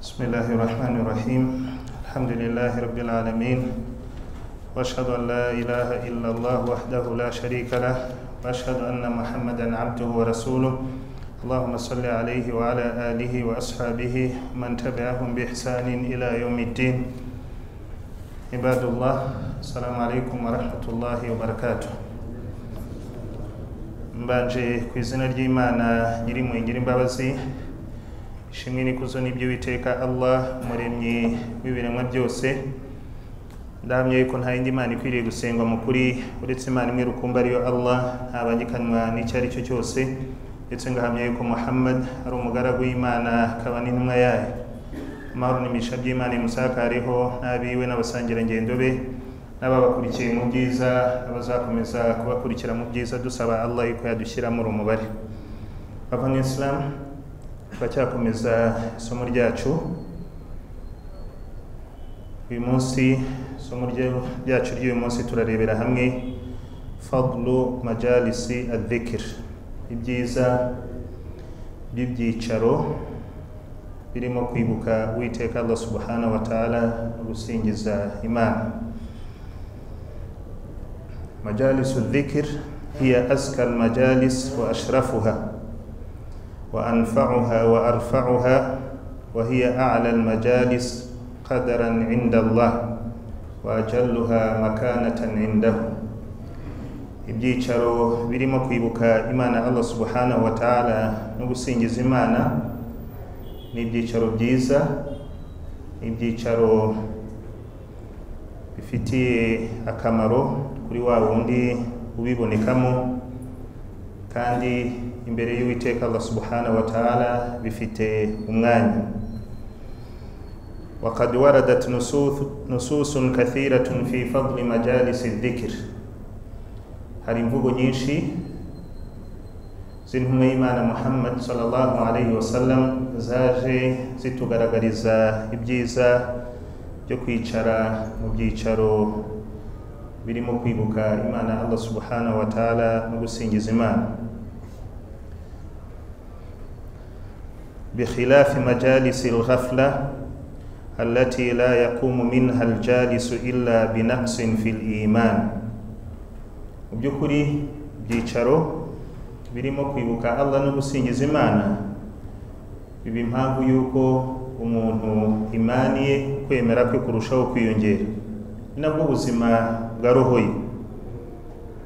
بسم الله الرحمن الرحيم الحمد لله رب العالمين واشهد ان لا اله الا الله وحده لا شريك له واشهد ان محمدا عبده ورسوله اللهم صل عليه وعلى اله واصحابه من تبعهم باحسان الى يوم الدين عباد الله السلام عليكم ورحمه الله وبركاته mbanje ku izina ry'imana nyiri mu ngira imbabazi ishimwe n'ikuzo n'iby'uwiteka allah muremyi w'ibiremwa byose ndahamya yuko nta yindi mana ikwiriye gusenga mu kuri uretse imana imwe rukumbi ariyo allah ntabangikanywa n'icyo ari cyo cyose ndetse ngahamya yuko muhammad ari umugaragu w'imana akaba n'intumwa yayo amahoro n'imisha by'imana imusakareho n'abiwe n'abasangirangendo be n'ababakurikiye mu byiza abazakomeza kubakurikira mu byiza dusaba allah yuko yadushyira muri umubare bava mu isilamu turacyakomeza isomo ryacu uyu munsi isomo ryacu ry'uyu munsi turarebera hamwe fadlu majalisi adhikir ibyiza by'ibyicaro birimo kwibuka uwiteka allah subhanahu wa ta'ala no gusingiza imana majalisu dhikir hiya aska almajalis wa ashrafuha وأنفعها وأرفعها وهي أعلى المجالس قدرا عند الله وأجلها مكانة عنده ibyicaro birimo kwibuka imana allah subhanahu wa ta'ala no gusingiza imana ni ibyicaro byiza ni ibyicaro bifitiye akamaro kuri wa wundi ubibonekamo kandi imbere y'uwiteka allah subhanahu wa ta'ala bifite umwanya وقد وردت نصوص كثيرة في فضل مجالس الذكر hari imvugo nyinshi z'intumwa y'imana muhammad sallallahu alaihi wasallam zaje zitugaragariza ibyiza byo kwicara mu byicaro birimo kwibuka imana allah subhanahu wa ta'ala no gusingiza imana بخلاف مجالس الغفلة التي لا يقوم منها الجالس إلا بنقص في الإيمان وبيكري بيشارو birimo kwibuka allah no gusingiza imana biba impamvu y'uko umuntu imani ye kwemera kwe kurushaho kwiyongera ni nabwo ubuzima bwa roho ye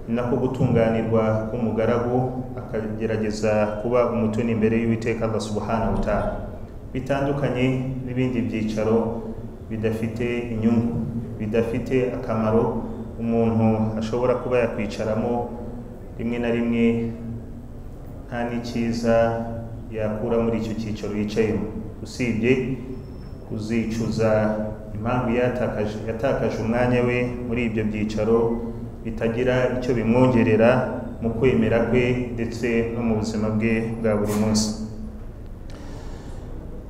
ni nako gutunganirwa k'umugaragu akagerageza kuba umutoni imbere y'uwiteka allah subhanahu wa ta'ala bitandukanye n'ibindi byicaro bidafite inyungu bidafite akamaro umuntu ashobora kuba yakwicaramo rimwe na rimwe nta n'icyiza yakura muri icyo cyicaro yicayemo usibye kuzicuza impamvu yatakaje yatakaje umwanya we muri ibyo byicaro bitagira icyo bimwongerera mu kwemera kwe ndetse no mu buzima bwe bwa buri munsi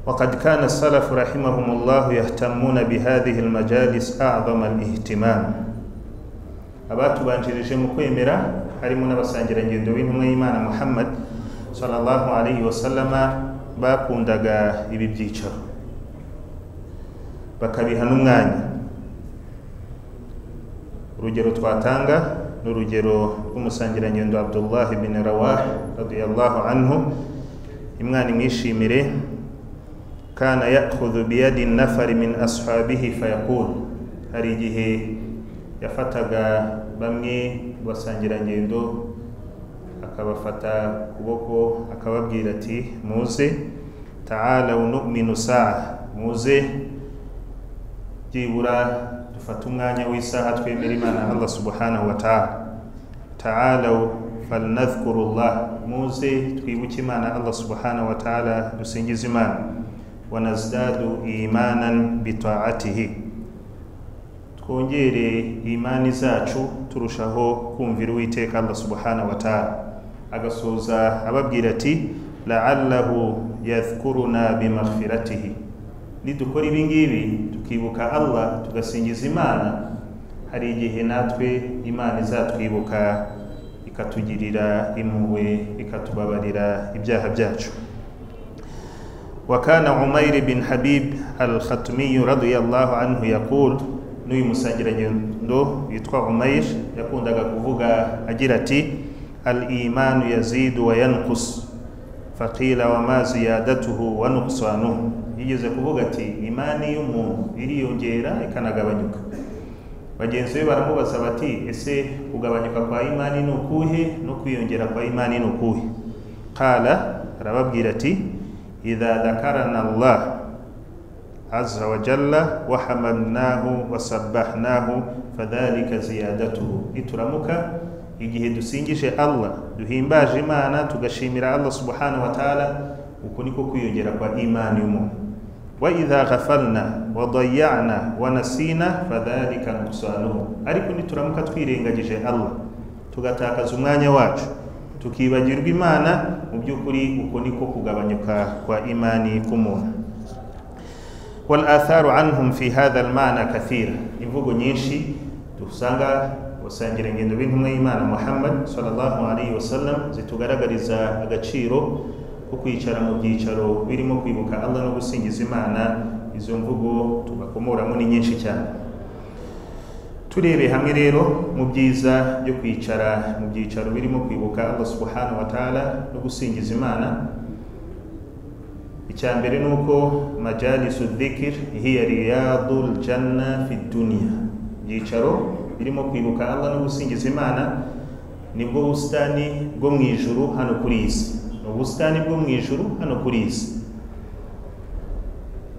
وقد كان السلف رحمهم الله يهتمون بهذه المجالس أعظم الاهتمام abatubanjirije mu kwemera harimo n'abasangirangendo b'intumwa y'imana muhammad sallallahu alaihi wasallama bakundaga ibi byicaro bakabiha n'umwanya urugero twatanga n'urugero rw'umusangirangendo abdullahi bin rawah radiyallahu anhu imwana imwishimire kana yakhudhu biyadi nafari min ashabihi fayaqul hari igihe yafataga bamwe basangirangendo akabafata kuboko akababwira ati muze ta'alaw nu'minu sa'a muze byibura dufate umwanya w'isaha twemera imana allah subhanahu wa ta'ala ta'alaw falnadhkurullah muze twibuke imana allah subhanahu wa ta'ala dusingize imana wanazdadu imanan bita'atihi twongere imani zacu turushaho kumvira uwiteka allah subhanahu wa ta'ala agasoza ababwira ati la'allahu yadhkuruna bimaghfiratihi nidukora ibi ngibi tukibuka allah tugasingiza imana hari igihe natwe imana izatwibuka ikatugirira impuhwe ikatubabarira ibyaha byacu wakana umairi bin habib al khatmiyu radiyallahu anhu yaqul n'uyu musangirangendo witwa umair yakundaga kuvuga agira ati al imanu yazidu wa yankus faqila wama ziyadatuhu wa nuksanuhu yigeze kuvuga ati imani y'umuntu iriyongera ikanagabanyuka bagenzi be baramubaza bati ese kugabanyuka kwa imani ni ukuhe no kwiyongera kwa imani ni ukuhe qala arababwira ati idha dhakarana allah azza wa jalla wahamalnahu wasabbahnahu fadhalika ziyadatuhu nituramuka igihe dusingije allah duhimbaje imana tugashimira allah subhanahu wa taala uku niko kwiyongera kwa imani y'umuntu wa idha ghafalna wa dayana wa nasina fadhalika nuqsanuhu ariko nituramuka twirengagije allah tugatakaza umwanya wacu tukibagirwa imana mu by'ukuri uko niko kugabanyuka kwa imani k'umuntu walatharu anhum fi hadha almana kathira imvugo nyinshi dusanga basangirangendo b'intumwa y'imana muhammad sallallahu alaihi wasallam zitugaragariza agaciro ko kwicara mu byicaro birimo kwibuka allah no gusingiza imana izo mvugo tubakomoramo ni nyinshi cyane turebeye hamwe rero mu byiza byo kwicara mu byicaro birimo kwibuka allah subhanahu wa taala no gusingiza imana icya mbere ni uko majalisu dhikir hiya riyadu ljanna fi duniya ibyicaro birimo kwibuka allah no gusingiza imana nibwo busitani bwo mu ijuru hano kuri iyi si ni ubusitani bwo mu ijuru hano kuri iyi si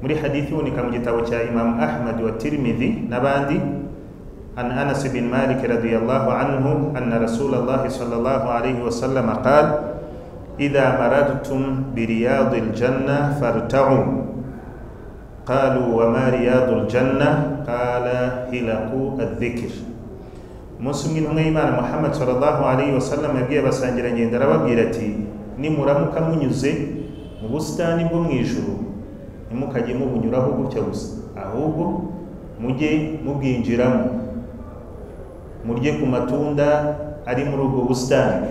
muri hadithi iboneka mu gitabo cya imamu ahmad wa tirimidhi n'abandi عن انس بن مالك رضي الله عنه ان رسول الله صلى الله عليه وسلم قال اذا مررتم برياض الجنه فارتعوا قالوا وما رياض الجنه قال هلك الذكر umunsi umwe imana muhammad sallallahu alaihi wasallam yabwiye abasangirangendo arababwira ati nimuramuka munyuze mu busitani bwo mu ijuru ntimukajye mubunyuraho gutya gusa ahubwo mujye mubwinjiramo murye ku matunda ari muri ubwo busitani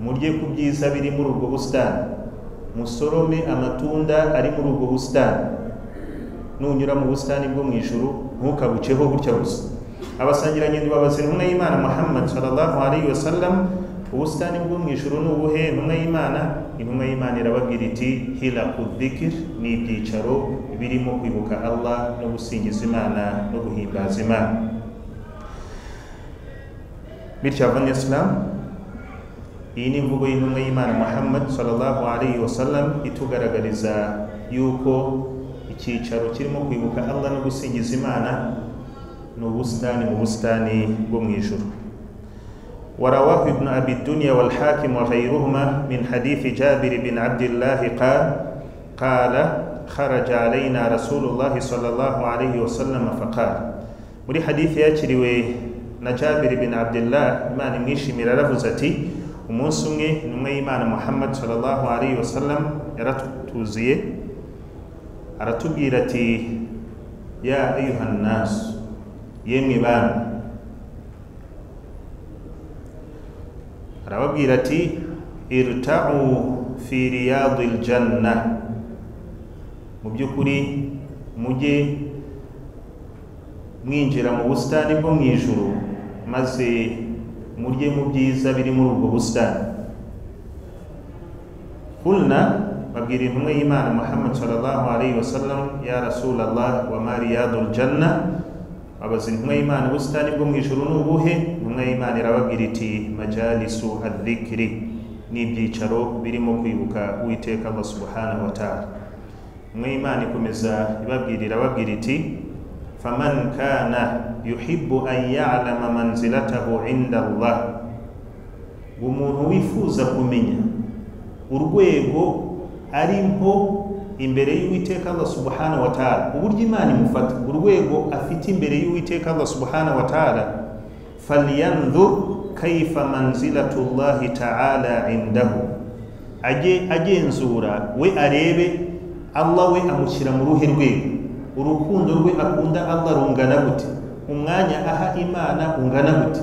murye ku byiza biri muri ubwo busitani musorome amatunda ari muri ubwo busitani nunyura mu busitani bwo mu ijuru ntukabuceho gutya gusa abasangirangendo babaza intumwa y'imana muhammad sallallahu alaihi wasallam ubusitani bwo mu ijuru ni ubuhe intumwa y'imana intumwa y'imana irababwira iti hirakudikir ni ibyicaro birimo kwibuka allah no gusingiza imana no guhimbaza imana bityo abona isilamu iyi ni imvugo y'intumwa y'imana muhammad sallallahu alaihi wasallam itugaragariza yuko icyicaro kirimo kwibuka allah no gusingiza imana ni ubusitani mu busitani bwo mu ijuru ورواه ابن أبي الدنيا والحاكم وغيرهما من حديث جابر بن عبد الله قال قال خرج علينا رسول الله صلى الله عليه وسلم فقال muri hadithi yakiriwe na jabiri bin abdullah imana imwishimira aravuze ati umunsi umwe intumwa y'imana muhammad sallallahu alaihi wasallam yaratuzuye aratubwira ati ya ayuha nnasu yemwe bami arababwira ati irtau fi riyadi ljanna mu by'ukuri mujye mwinjira mu busitani bwo mu ijuru maze murye mu byiza biri muri ubwo busitani kulna babwira intumwa y'imana muhammad sallallahu alaihi wasallam ya rasulallah wa mariyadu ljanna abaza intumwa y'imana ubusitani bwo mu ijuru ni ubuhe intumwa y'imana irababwira iti majalisu adhikiri ni ibyicaro birimo kwibuka uwiteka allah subhanahu wa taala intumwa y'imana ikomeza ibabwira irababwira iti faman kana yuhibbu an ya'lama manzilatahu inda Allah umuntu wifuza kumenya urwego ariho imbere y'uwiteka Allah subhanahu wa ta'ala uburyo imana imufata urwego afite imbere y'uwiteka Allah subhanahu wa ta'ala falyanzur kaifa manzilatu Allah ta'ala indahu aje agenzura we arebe Allah we amushyira mu ruhe rwego urukundo rwe akunda allah rungana gute umwanya aha imana ungana gute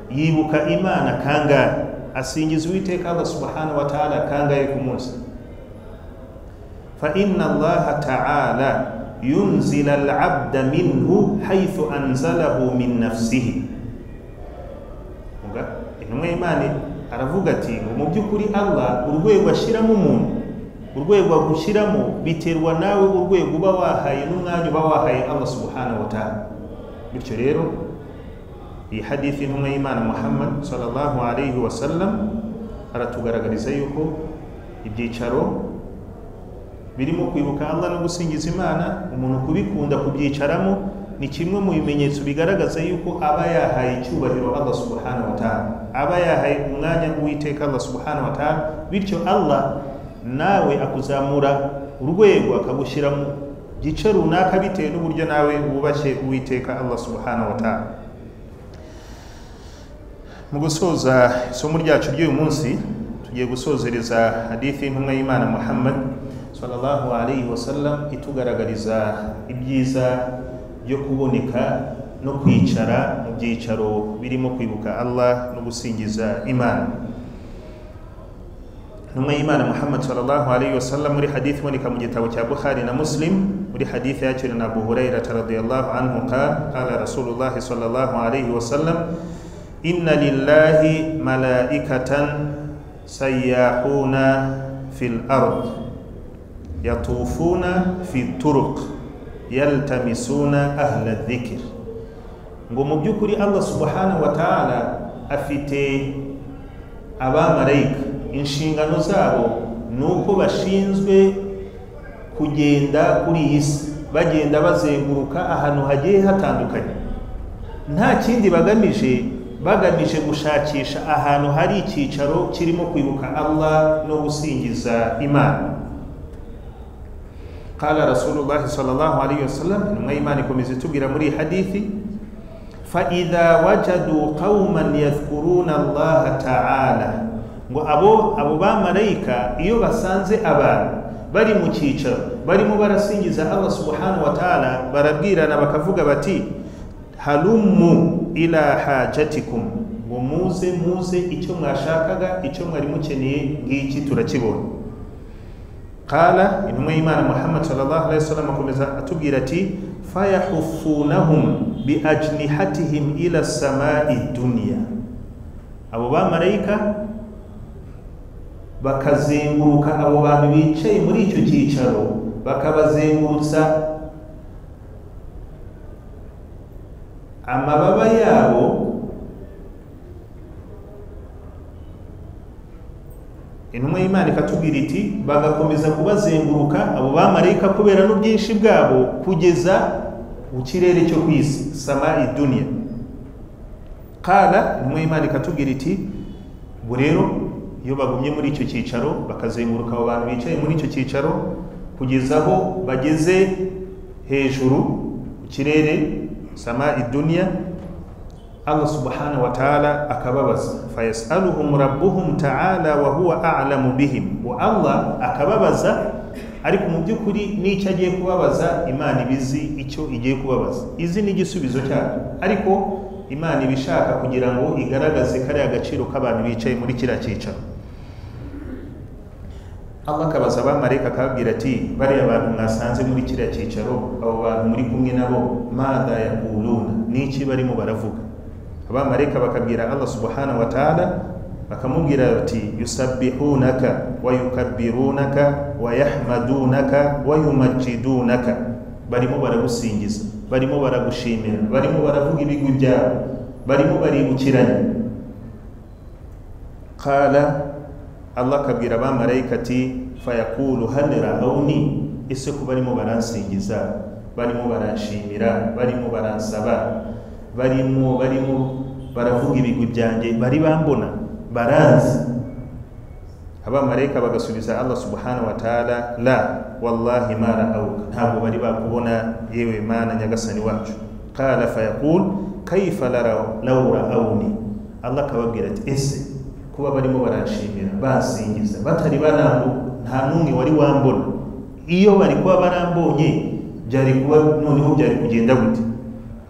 yibuka imana kangahe asingiza uwiteka allah subhanahu wa ta'ala kangahe ku munsi fa inna allaha ta'ala yunzila al-abda minhu haythu anzalahu min nafsihi Vuga, intumwa y'imana aravuga ati ngo mu by'ukuri allah urwego ashyiramo umuntu urwego agushyiramo biterwa nawe urwego uba wahaye n'umwanya uba wahaye allah subhanahu wa ta'ala bityo rero iyi hadithi intumwa y'imana muhammad sallallahu alayhi wa sallam aratugaragariza yuko ibyicaro birimo kwibuka allah no gusingiza imana umuntu kubikunda kubyicaramo ni kimwe mu bimenyetso bigaragaza yuko aba yahaye icyubahiro allah subhanahu wa ta'ala aba yahaye umwanya uwiteka allah subhanahu wa ta'ala bityo allah nawe akuzamura urwego akagushyira mu gice runaka bitewe n'uburyo nawe wubashye uwiteka allah subhanahu wa ta'ala mu gusoza isomo ryacu ry'uyu munsi tugiye gusozereza hadithi y'intumwa y'imana muhammad sallallahu alayhi wa sallam itugaragariza ibyiza byo kuboneka no kwicara mu byicaro birimo kwibuka allah no gusingiza imana intumwa y'imana muhammad sallallahu alayhi wa sallam muri hadithi iboneka mu gitabo cya bukhari na muslim muri hadithi yakira na abu hurairata radiyallahu anhu qala rasulullahi sallallahu alayhi wa sallam inna lillahi malaikatan sayyahuna fil ard yatufuna fi turuq yaltamisuna ahla dhikr ngo mu by'ukuri allah subhanahu wa ta'ala afite abamarayika inshingano zabo ni uko bashinzwe kugenda kuri iyi si bagenda bazenguruka ahantu hagiye hatandukanye nta kindi bagamije bagamije gushakisha ahantu hari icyicaro kirimo kwibuka allah no gusingiza imana qala rasulullahi sallallahu alayhi wasallam intumwa y'imana ikomeza itubwira muri iyi hadithi faidha wajadu qauman yadhkuruna allaha taala ngo abo abo bamarayika iyo basanze abantu bari mu cyicaro barimo barasingiza allah subhanahu wa taala barabwirana bakavuga bati halumu ila hajatikum ngo muze muze icyo mwashakaga icyo mwari mukeneye ngiki turakibona qala intumwa y'imana muhammad sallallahu alaihi wasallam akomeza atubwira ati fayahufunahum biajnihatihim ila samai dunya abo bamarayika bakazenguruka abo bantu bicaye muri icyo cyicaro bakabazengurutsa amababa yabo intumwa y'imana ikatubwira iti bagakomeza kubazenguruka abo bamarayika kubera n'ubwinshi bwabo kugeza mu kirere cyo ku isi sama iduniya kara intumwa y'imana ikatubwira iti ubu rero iyo bagumye muri icyo cyicaro bakazenguruka abo bantu bicaye muri icyo cyicaro kugeza aho bageze hejuru mu kirere sama iduniya allah subhanahu wa ta'ala akababaza fayasaluhum rabbuhum ta'ala wa huwa a'lamu bihim wa allah akababaza ariko mu by'ukuri n'icyo agiye kubabaza imana ibizi icyo igiye kubabaza izi ni igisubizo cyayo ariko imana ibishaka kugira ngo igaragaze kariya agaciro k'abantu bicaye muri kiriya cyicaro allah akabaza abamarayika akababwira ati bariya abantu mwasanze muri kiriya cyicaro abo bantu muri kumwe nabo mada yakuluna n'iki barimo baravuga abamarayika bakabwira allah subhanahu wa ta'ala bakamubwira bati yusabbihunaka wa yukabbirunaka wa yahmadunaka wa yumajidunaka barimo baragusingiza barimo baragushimira barimo baravuga ibigwi byabo barimo baribukiranya qala allah akabwira abamarayika ati fayakulu hal ra'awni ese ko barimo baransingiza barimo baranshimira barimo baransaba barimo barimo baravuga ibigwi byanjye bari bambona baranzi abamarayika bagasubiza allah subhanahu wa ta'ala la wallahi ma ra'awuka ntabwo bari bakubona yewe mana nyagasani wacu qala fayakul kaifa law ra'awni allah akababwira ati ese kuba barimo baranshimira basingiza batari barambu nta n'umwe wari wambona iyo bari kuba barambonye byari kuba noneho byari kugenda gute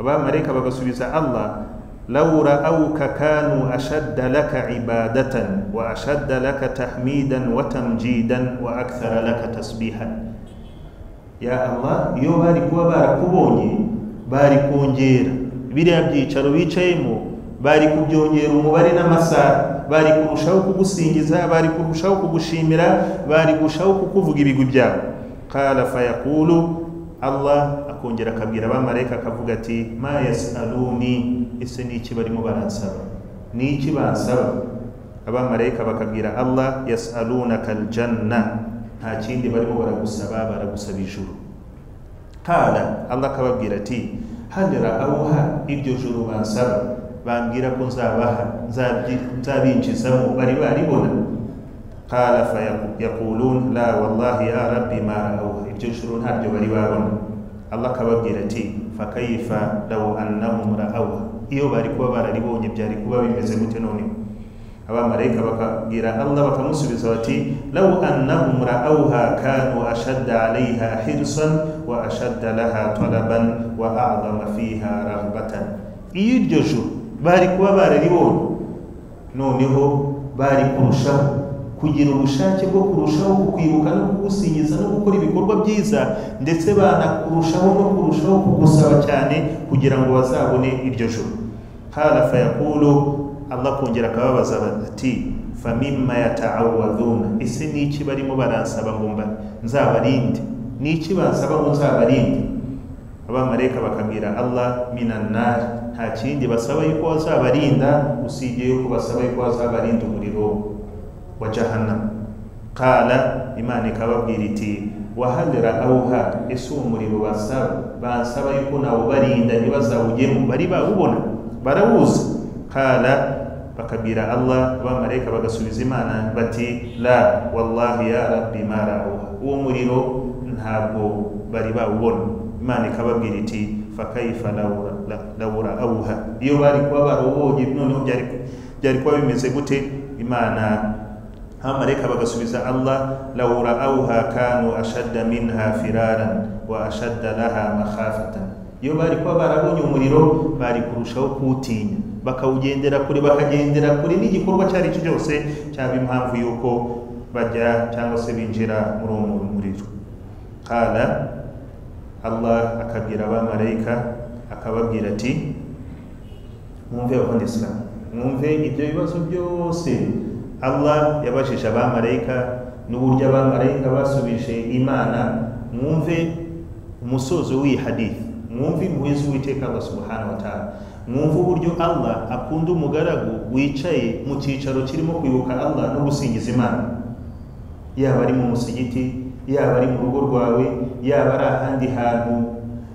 abamarayika bagasubiza allah laura auka kanu ashadda laka ibadatan wa ashadda laka tahmidan wa tamjidan wa akthara laka tasbihan ya allah iyo bari kuba barakubonye bari kongera biriya byicaro bicayemo bari kubyongera umubare n'amasaha bari kurushaho kugusingiza bari kurushaho kugushimira bari kurushaho kukuvuga ibigwi byawe kala fayakulu allah akongera akabwira abamarayika akavuga ati ma yasaluni ese ni iki barimo baransaba ni iki bansaba abamarayika bakabwira allah yasalunaka aljanna nta kindi barimo baragusaba baragusaba ijuru kala allah akababwira ati hali raawuha iryo juru bansaba bambwira ko nzabaha nzabyi- nzabinjizamo bari baribona kala fayakulun la wallahi ya rabbi ma raawuha iryo juru ntaryo bari babona allah akababwira ati fakayifa law annahum raawuha iyo bari kuba bararibonye byari kuba bimeze gute noneho abamarayika bakabwira allah bakamusubiza bati law annahum raawha kanu ashadda alaiha hirsan wa ashadda laha talaban wa a'dama fiha rahbatan iyo iryo joro bari kuba bararibonye noneho bari kurushaho kugira ubushake bwo kurushaho kukwibuka no kugusingiza no gukora ibikorwa byiza ndetse banakurushaho no kurushaho kugusaba cyane kugira ngo bazabone iryo joro kala fayakulu allah kongera akababaza ati famima yataawadhuna ese ni iki barimo baransaba ngo mba nzabarinde ni iki bansaba ngo nzabarinde abamarayika bakabwira allah minanari nta kindi basaba yuko wazabarinda usibye yuko basaba yuko wazabarinda umuriro wa jahannam kala imana ikababwira iti wahagera awuha ese uwo muriro basaba bansaba yuko nawubarinda ntibazawujyemo bari bawubona barawuzi kala bakabwira allah abamarayika bagasubiza imana bati la wallahi ya rabbi ma raawuha uwo muriro ntabwo bari bawubona imana ikababwira iti fakaifa law- la- law raawuha iyo bari kuba barawubonye noneho byari byari kuba bimeze gute imana abamarayika bagasubiza allah law raawuha kanu ashadda minha firaran wa ashadda laha makhafatan iyo bari kuba barabonye umuriro bari kurushaho kuwutinya bakawugendera kure bakagendera kure n'igikorwa icyo ari cyo cyose cyaba impamvu y'uko bajya cyangwa se binjira muri uwo muriro kala allah akabwira abamarayika akababwira ati mwumve abakunda isilamu mwumve ibyo bibazo byose allah yabajije abamarayika n'uburyo abamarayika basubije imana mwumve umusozo w'iyi hadithi mwumve impuhwe z'uwiteka allah subhanahu wa ta'ala mwumve uburyo allah akunda umugaragu wicaye mu cyicaro kirimo kwibuka allah no gusingiza imana yaba ari mu musigiti yaba ari mu rugo rwawe yaba ari ahandi hantu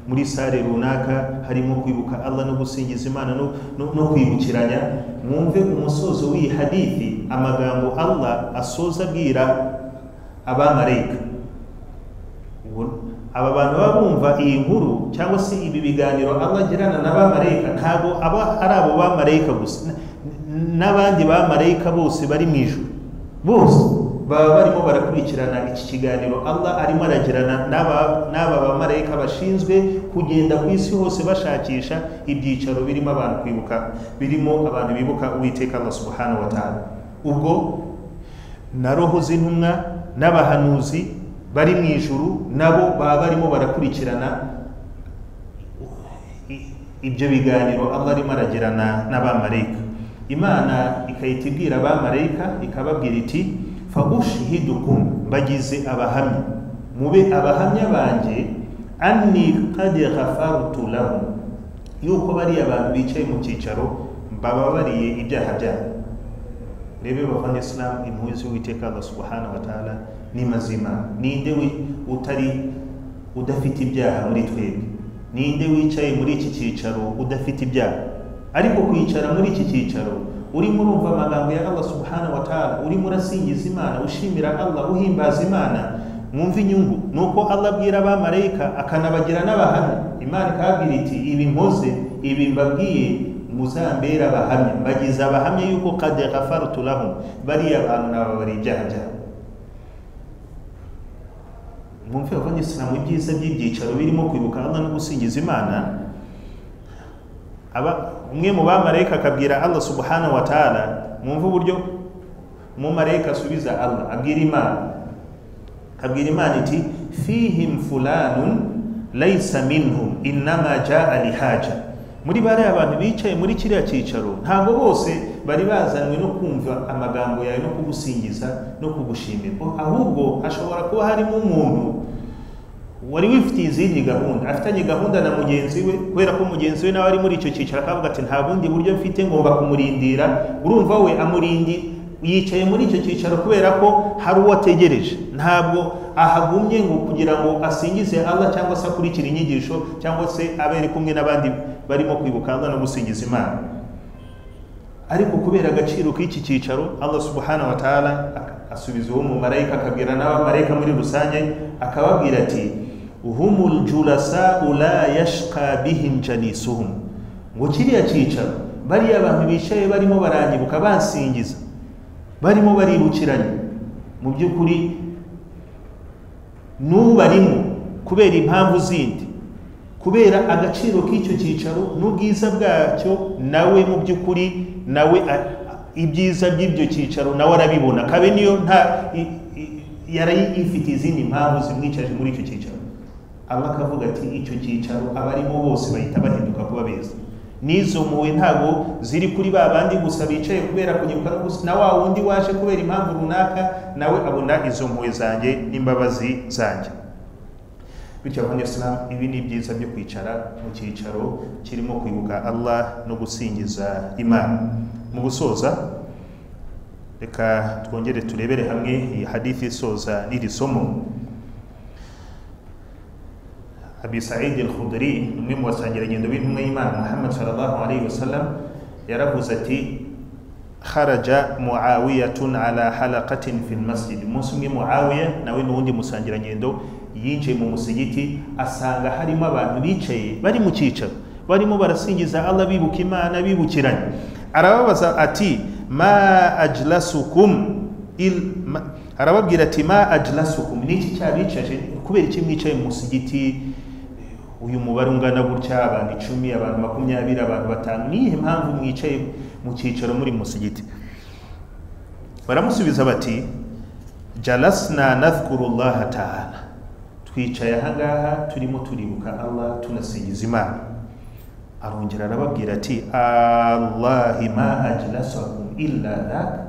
muri sare runaka harimo kwibuka allah no gusingiza imana no, no, no kwibukiranya mwumve umusozo w'iyi hadithi amagambo allah asoza abwira abamarayika Ubona? aba bantu baba bumva iyi nkuru cyangwa se ibi biganiro allah agirana n'abamarayika ntabwo aba ari abo bamarayika gusa n- n- n'abandi bamarayika bose bari mu ijuru bose baba barimo barakurikirana iki kiganiro allah arimo aragirana n'aba n'aba bamarayika bashinzwe kugenda ku isi hose bashakisha ibyicaro birimo abantu kwibuka birimo abantu bibuka uwiteka allah subhanahu wa ta'ala ubwo na roho z'intumwa n'abahanuzi bari mu ijuru nabo baba barimo barakurikirana i- ibyo biganiro allah arimo aragirana n'abamarayika imana ikahita ibwira abamarayika ikababwira iti fagushihidukum bagize abahamya mube abahamya banjye anni kad ghafartu lahum yuko bariya abantu bicaye mu cyicaro bababariye ibyaha byabo rebe bavana isilamu impuhwe z'uwiteka allah subhanahu wa ta'ala ni mazima ninde wi- utari udafite ibyaha muri twebwe ninde wicaye muri iki cyicaro udafite ibyaha ariko kwicara muri iki cyicaro urimo urumva amagambo ya allah subhanahu wa ta'ala urimo urasingiza imana ushimira allah uhimbaza imana mwumve inyungu ni uko allah abwira abamarayika akanabagira n'abahamya imana ikababwira iti ibi mpoze ibi mbabwiye muzambera abahamya bagize abahamya yuko kad ghafartu lahum bariya abantu nababari ibyaha byabo mwumve abanyisilamu ibyiza by'ibyicaro birimo kwibuka allah no gusingiza imana aba umwe mu bamarayika akabwira allah subhanahu wa ta'ala mwumve uburyo umumarayika asubiza allah abwira imana abwira imana iti fihim fulanun laysa minhum innama jaa lihaja muri bariya abantu bicaye muri kiriya cyicaro ntabwo bose bari bazanywe no kumva amagambo yawe no kugusingiza no kugushimira ahubwo hashobora kuba harimo umuntu wari wifitiye izindi gahunda afitanye gahunda na mugenzi we kubera ko mugenzi we nawe ari muri icyo cyiciro akavuga ati nta bundi buryo mfite ngomba kumurindira urumva we amurindi yicaye muri icyo cyicaro kubera ko hari uwo ategereje ntabwo ahagumye ngo kugira ngo asingize Allah cyangwa se akurikire inyigisho cyangwa se abere kumwe n'abandi barimo kwibuka Allah no gusingiza Imana ariko kubera agaciro k'iki cyicaro Allah subhanahu wa ta'ala asubiza uwo mumarayika akabwira n'abamarayika muri rusange akababwira ati humul julasa la yashqa bihim jalisuhum ngo kiriya cyicaro bariya abantu bicaye barimo baranyibuka basingiza barimo barirukiranye mu by'ukuri n'ubarimo kubera impamvu zindi kubera agaciro k'icyo cyicaro n'ubwiza bwacyo nawe mu by'ukuri nawe ibyiza by'ibyo cyicaro nawe arabibona kabe niyo nta yari ifite izindi mpamvu zimwicaje muri icyo cyicaro aba akavuga ati icyo cyicaro abarimo bose bahita bahinduka kuba beza n'izo mpuwe ntabwo ziri kuri ba bandi gusa bicaye kubera kunyibuka no gusa na wa wundi waje kubera impamvu runaka nawe abona izo mpuwe zanjye n'imbabazi zanjye bityo abanyayisilamu ibi ni byiza byo kwicara mu cyicaro kirimo kwibuka Allah no gusingiza Imana mu gusoza reka twongere turebere hamwe iyi hadithi isoza n'iri somo abi saidi al-khudri umwe mu basangirangendo b'intumwa y'imana muhammad sallallahu alayhi wasallam yaravuze ati kharaja muawiyatun ala halaqatin fi masjid umunsi umwe muawiya nawe n'uwundi musangirangendo yinjiye mu musigiti asanga harimo abantu bicaye bari mu cyicaro barimo barasingiza allah bibuka imana bibukiranye arababaza ati ma ajlasukum arababwira ati ma ajlasukum ni iki cyabicaje kubera iki mwicaye mu musigiti uyu mubare ungana gutya abantu icumi abantu makumyabiri abantu batanu niyihe mpamvu mwicaye mu cyicaro muri musigiti baramusubiza bati jalasna nadhkuru llaha taala twicaye ahangaha turimo turibuka allah tunasingiza imana arongera arababwira ati allahi ma ajlasakum illa dhaka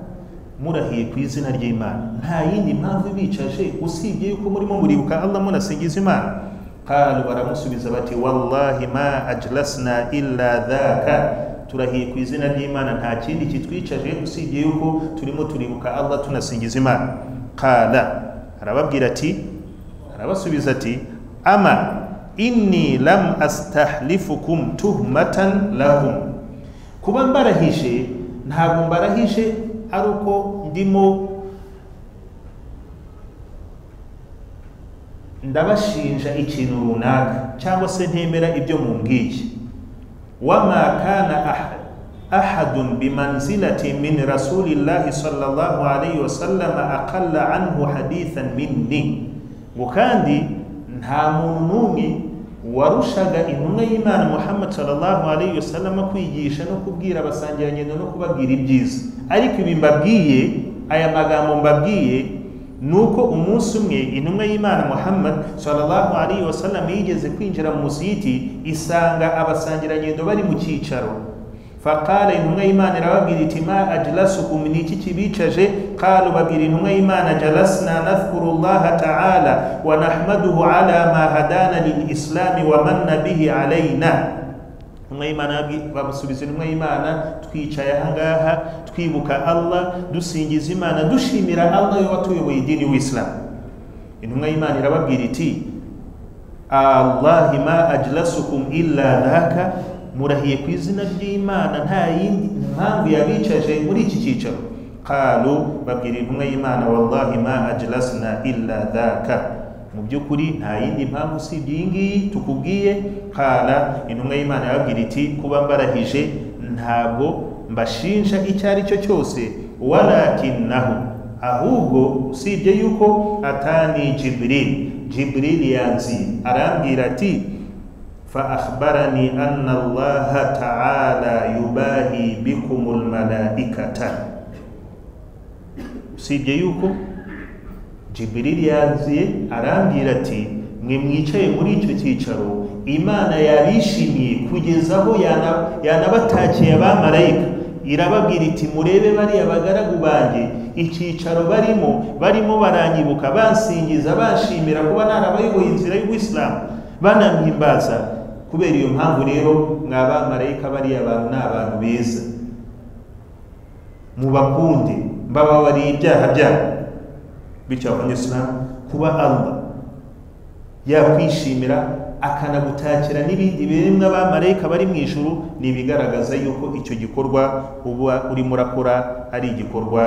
murahiye ku izina ry'imana nta yindi mpamvu ibicaje usibye yuko murimo muribuka allah munasingiza imana qalu baramusubiza bati wallahi ma ajlasna illa dhaka turahiye ku izina ry'imana nta kindi kitwicaje usibye yuko turimo turibuka allah tunasingiza imana qala arababwira ati arabasubiza ati ama inni lam astahlifukum tuhmatan lakum kuba mbarahije ntabwo mbarahije ari uko ndimo ndabashinja ikintu runaka cyangwa se ntemera ibyo mumbwiye wama kana ahadun bimanzilati min rasulillahi sallallahu alayhi wa sallama aqalla anhu hadithan minni ngo kandi nta muntu n'umwe warushaga intumwa y'imana muhammad sallallahu alayhi wa sallama kwigisha no kubwira abasangirangendo no kubabwira ibyiza ariko ibi mbabwiye aya magambo mbabwiye nuko umunsi umwe intumwa y'imana muhammad sallallahu alayhi wasallam yigeze kwinjira mu musiyiti isanga abasangirangendo bari mu cyicaro faqala intumwa y'imana irababwira iti ma ajlasukum ni iki kibicaje qalu babwira intumwa y'imana jalasna nadhkuru llaha taala wa nahmaduhu ala ma hadana lilislami wa manna bihi alaina intumwa y'imana bamusubiza intumwa y'imana twicaye ahangaha twibuka allah dusingiza imana dushimira allah yo watuyoboye idini w'isilamu intumwa y'imana irababwira iti allahi ma ajlasukum illa dhaka murahiye ku izina ry'imana nta yindi mpamvu yabicaje muri iki cyicaro qalu babwira intumwa y'imana wallahi ma ajlasna illa dhaka mu by'ukuri nta yindi mpamvu usibye iyi ngiyi tukubwiye kara intumwa y'imana yababwira iti kuba mbarahije ntabwo mbashinja icyo ari cyo cyose warakinaho ahubwo usibye yuko atani jiburiri jiburiri yanzi arambwira ati fa akhbarani anna allaha ta'ala yubahi bikumul malaikata usibye yuko Jiburili yaziye arambwira ati mwe mwicaye muri icyo cyicaro imana yabishimiye kugeza aho yana- yanabatakiye abamarayika irababwira iti murebe bariya bagaragu banjye icyicaro barimo barimo baranyibuka bansingiza banshimira kuba narabayoboye inzira y'ubuyisilamu banamwimbaza kubera iyo mpamvu rero mwa bamarayika bariya bantu ni abantu beza mubakunde mbababariye ibyaha byabo bityo abanyisilamu kuba allah yakwishimira akanagutakira n'ibindi biremwa abamarayika bari mu ijuru ni ibigaragaza yuko icyo gikorwa uba urimo urakora ari igikorwa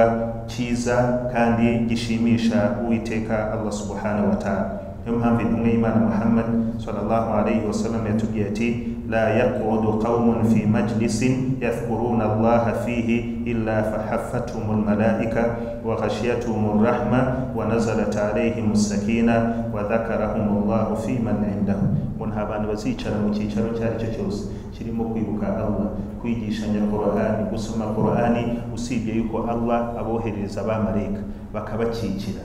cyiza kandi gishimisha uwiteka allah subhanahu wa ta'ala niyo mpamvu intumwa y'imana muhammad sallallahu alayhi wa sallam yatubwiye ati la yaqudu qaumun fi majlisin yadhkuruna allaha fihi illa fahaffatuhum almalaika wa ghashiyatuhum arrahma wa nazalat alayhim as-sakina wa dhakarahum allahu fi man indahu umuntu abantu bazicara mu cyicaro icyo ari cyo cyose kirimo kwibuka allah kwigishanya korahani gusoma korahani usibye yuko allah aboherereza abamarayika bakabakikira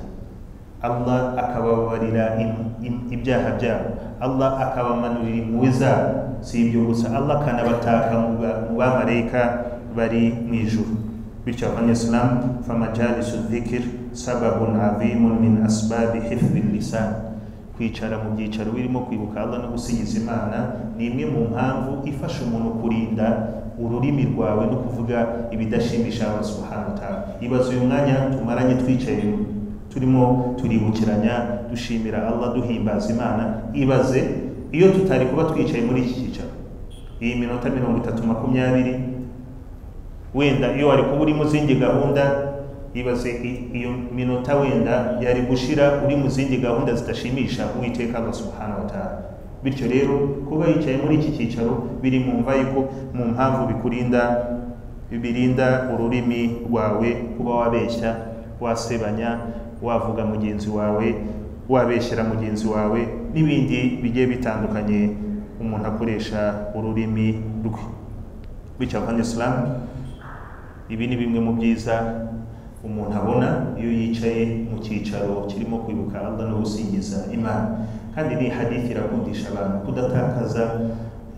allah akababarira im- im- ibyaha byabo allah akabamanurira impuhwe zabo si ibyo gusa allah akanabataka mu ba- mu bamarayika bari mu ijuru bityo abanyasilamu famajalisu dhikir sababun azimun min asbabi hifdhi lisan kwicara mu byicaro birimo kwibuka allah no gusingiza imana ni imwe mu mpamvu ifasha umuntu kurinda ururimi rwawe no kuvuga ibidashimisha allah subhanahu wa ta'ala ibaze uyu mwanya tumaranye twicaye turimo turibukiranya dushimira allah duhimbaza imana ibaze iyo tutari kuba twicaye muri iki cyicaro iyi minota mirongo itatu makumyabiri wenda iyo wari kuba uri mu zindi gahunda ibaze i- iyo minota wenda yari gushira uri mu zindi gahunda zidashimisha uwiteka allah subhanahu wa ta'ala bityo rero kuba yicaye muri iki cyicaro biri mu mva yuko mu mpamvu bikurinda birinda ururimi rwawe kuba wabeshya wasebanya wavuga mugenzi wawe wabeshyera mugenzi wawe n'ibindi bigiye bitandukanye umuntu akoresha ururimi rwe bityo abanyisilamu ibi ni bimwe mu byiza umuntu abona iyo yicaye mu cyicaro kirimo kwibuka allah no gusingiza imana kandi ni hadithi irakundisha abantu kudatakaza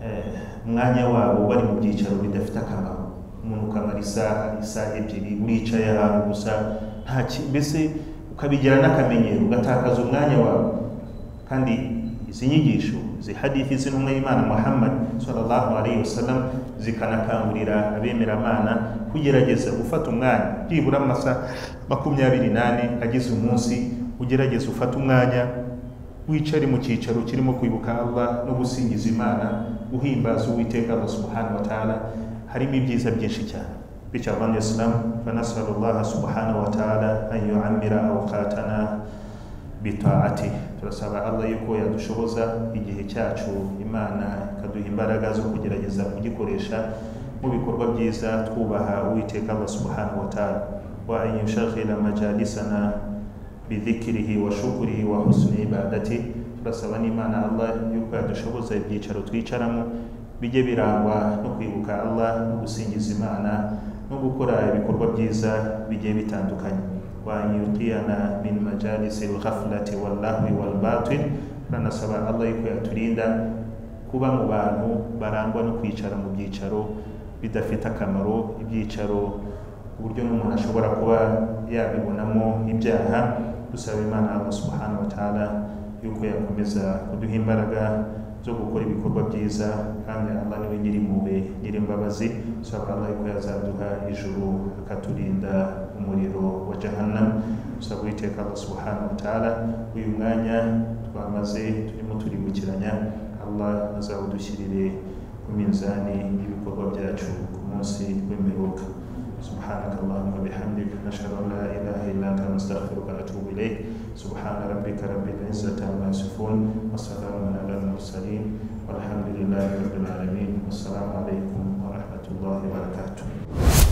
eh, umwanya wabo bari mu byicaro bidafite akamaro umuntu ukamara isaha isaha ebyiri uricaye ahantu gusa nta ki- mbese ukabigira n'akamenyero ugatakaza umwanya wawe kandi izi nyigisho izi hadithi z'intumwa y'imana muhammad sallallahu alayhi wasallam zikanakangurira abemeramana kugerageza gufata umwanya byibura amasaha makumyabiri n'ane agize umunsi ugerageza ufate umwanya wicare mu cyicaro kirimo kwibuka allah no gusingiza imana guhimbaza uwiteka allah subhanahu wa ta'ala harimo ibyiza byinshi cyane bityo abandi isilamu banasaba allah subhanahu wa ta'ala an yuamira awukatana bitaati turasaba allah yuko yadushoboza igihe cyacu imana ikaduha imbaraga zo kugerageza kugikoresha mu bikorwa byiza twubaha uwiteka allah subhanahu wa ta'ala wa an yushaghila majalisana bidhikirihi wa shukurihi wa husni ibadati turasaba n'imana allah yuko yadushoboza ibyicaro twicaramo bijye birangwa no kwibuka allah no gusingiza imana no gukora ibikorwa byiza bigiye bitandukanye وأن يقينا من مجالس الغفلة واللهو والباطل فنسأل الله يكو يتريندا kuba mu bantu barangwa no kwicara mu byicaro bidafite akamaro ibyicaro ku buryo n'umuntu ashobora kuba yabibonamo ibyaha dusaba imana allah subhanahu wa ta'ala yuko yakomeza kuduha imbaraga zo gukora ibikorwa byiza kandi allah niwe nyirimpuhwe nyirimbabazi dusaba allah yuko yazaduha ijuru akaturinda umuriro wa jahannam dusaba uwiteka allah subhanahu wa ta'ala uyu mwanya twamaze turimo turibukiranya allah azawudushyirire ku minzani y'ibikorwa byacu ku munsi w'imperuka سبحانك اللهم وبحمدك نشهد ان لا اله الا انت نستغفرك ونتوب اليك سبحان ربك رب العزه عما يصفون وسلام على المرسلين والحمد لله رب العالمين والسلام عليكم ورحمه الله وبركاته